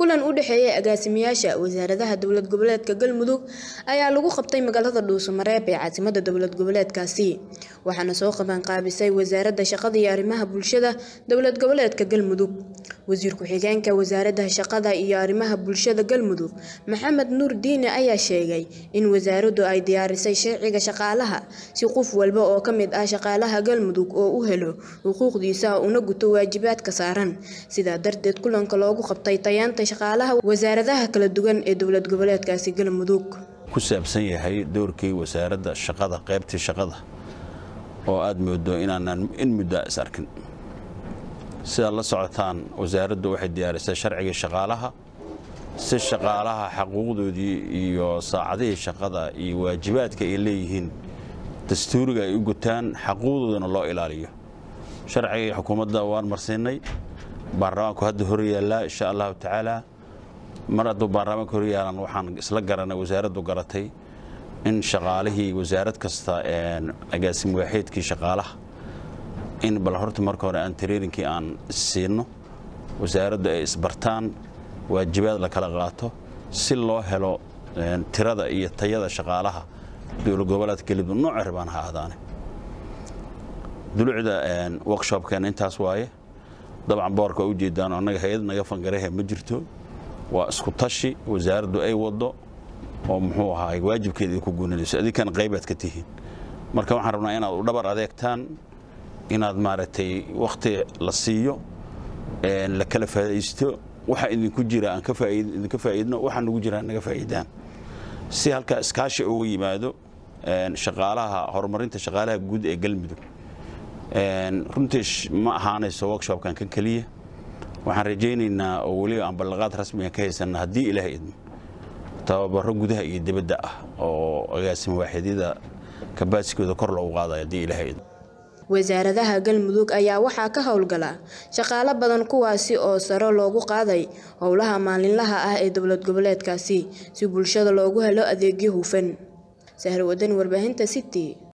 kulan u dhexeeyay agaasimayaasha wasaaradaha dowlad goboleedka galmudug ayaa lagu qabtay magaalada dhuusamareeb ee caasimada dowlad goboleedkaasi waxaana soo qabanqaabisay wasaaradda shaqada iyo arrimaha bulshada dowlad goboleedka galmudug wasiir ku-xigeenka wasaaradda shaqada iyo arrimaha bulshada galmudug maxamed nuur diine ayaa sheegay in wasaaraddu ay diyaarisay sharciga shaqaalaha si qof walba oo ka mid ah shaqaalaha galmudug oo u helo xuquuqdiisa una guto waajibaadka saaran sidaa darteed kulanka loogu qabtay tayaanta shaqaalaha wasaaradaha kala duwan ee dowlad goboleedkaasi galmudug ku saabsan yahay doorkii wasaaradda shaqada qaybtii shaqada oo aad moodo inaanan in muddo is arkin sidaad la socotaan wasaaraddu waxay diyaarisay sharcigii shaqaalaha si shaqaalaha xaquuqdoodii iyo saacadihii shaqada iyo waajibaadka ay leeyihiin dastuuriga ay u gutaan xaquuqdoodana loo ilaaliyo sharcigii xukuumadda waan marsiinay baarlamaanku hadda hor yaallaa insha allahu tacaala mar hadduu baarlamaanka hor yaalan waxaan isla garanay wasaaraddu garatay in shaqaalihii wasaarad kasta agaasim waaxeedkii shaqaalaha in bal horta marka hore aan tareerinkii aan siino wasaaraddu ay isbartaan waajibaad la kala qaato si loo helo tirada iyo tayada shaqaalaha dowlad goboleedka galmudug nooca rabaan ha ahdaane dulucda workshopkeena intaas waaye dabcan boorka waa ujeedaan annaga hay-ad naga fangarahe ma jirto waa isku tashi wasaaraddu ay wado oo muxuu ahaay waajibkeeda idinku guuninayso adinkan qaybaad ka tihiin marka waxaan rabnaa inaad u dhabar adeegtaan inaad maaragtay wakhti la siiyo la kala faa'idaysto waxa idinku jira aan idinka faa'iidno waxa nagu jira naga faa'iidaan si halkaa iskaashi uga yimaado shaqaalaha horumarinta shaqaalaha guud ee galmudug runtii ma ahaanayso workshopkan kan keliya waxaan rajaynaynaa oo weliba aan ballaqaad rasmiga ka haysanna haddii ilaahay idmo tababaro gudaha iyo dibadda ah oo agaasim waaxidyada kabaasikooda kor loogu qaadayo haddii ilaahay idmo wasaaradaha galmudug ayaa waxaa ka howlgala shaqaalo badan kuwaasi oo saro loogu qaaday howlaha maalinlaha ah ee dowlad goboleedkaasi si bulshada loogu helo adeegyo hufan sahar wadan warbaahinta city